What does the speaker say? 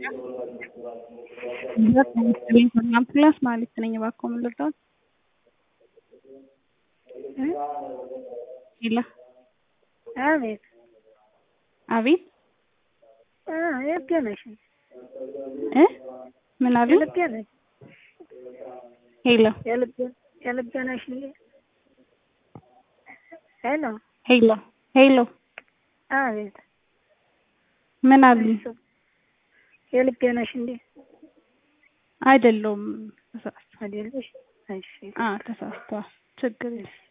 አምቡላንስ ማለት ነኝ። እባክዎ ምን ልርዳዎት? ሄሎ አቤት አቤት እ የት ነሽ? እ ምን አሉኝ? የልቤ ነሽ? ሄሎ የልቤ የልቤ ነሽ? ሄሎ ሄሎ ሄሎ አቤት ምን አሉኝ? የልቤ ነሽ እንዴ? አይደለሁም ተሳስቶ አይደለሽ? እሺ አ ተሳስቷል። ችግር የለም።